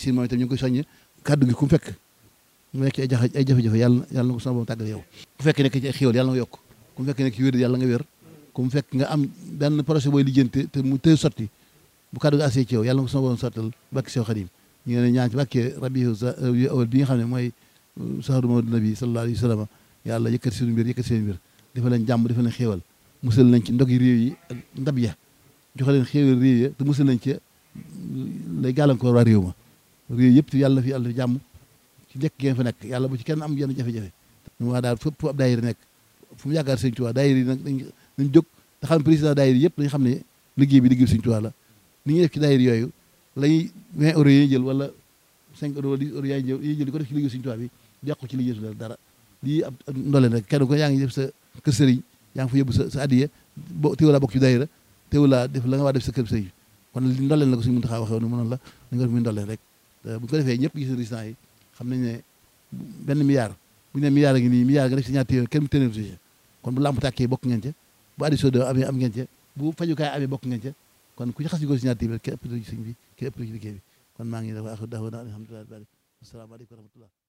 si moom itam ñu ngi koy soññ kàddu gi ku mu fekk mu nekk ay jafe ay jafe-jafe yàlla yàlla na ko sama borom tàggal yow ku fekk nekk ci ay xéwal yàlla nga yokk ku mu fekk nekk ci wér yàlla nga wér ku mu fekk nga am benn projet booy lijjanti te mu tëy sotti bu kàddu gi assee ci yow yàlla na ko sama borom sottal bàkki sew xadim ñu ngi leen ñaan ci bàkkee rabiu awal bi nga xam ne mooy saharu mawdu nabi sallallahu alayhi wa sallam yàlla yëkkati seen mbir yëkkati seen mbir dafa leen jàmm dafa leen xéewal musal nañ ci ndog yi réew yi ak ndab ya joxe leen xéewal réew ya te musal nañ ci lay gàllankoor waa réew ma réew yëpp yàlla na fi yàlla fi jàmm ci nekk ngeen fa nekk yàlla bu ci kenn am yenn jafe-jafe ñu waa daal fépp fu ab daayira nekk fu mu yaakaar sëñ Tuubaa daayira yi nag dañ dañ jóg te xam président daayira yëpp dañ xam ne liggéey bi liggéey sëñ Tuubaa la ni ñuy def ci daayira yooyu lañuy 20 euros yi jël wala 5 euros wala 10 euros yaay jël di ko def ci liggéey sëñ Tuubaa bi yàqu ci liggéey su dara lii ab ndoleen rek kenn ko yaa ngi def sa kër sëriñ yaa ngi fa yóbbu sa sa addiye bo teewulaa bokk ci daayira teewulaa def la nga waa def sa kër sëriñ kon li ndoleen la ko suñu Muntaxaa waxee woon mu noonu la da nga def muy ndoleen rek bu ko defee ñëpp gis résultat yi xam nañ ne benn milliard bu ñu ne milliard a ngi nii milliard nga def si ñaar téeméer kenn mu téeméer kon bu lamp tàkkee bokk ngeen ca bu addition de amee am ngeen ca bu fajukaay amee bokk ngeen ca kon ku ci xas ñu ko si ñaar téeméer kenn ëpp ci sëñ bi kenn ëpp ci liggéey bi kon maa ngi def axu daxwana alhamdulilah asalaamaaleykum wa rahmatullah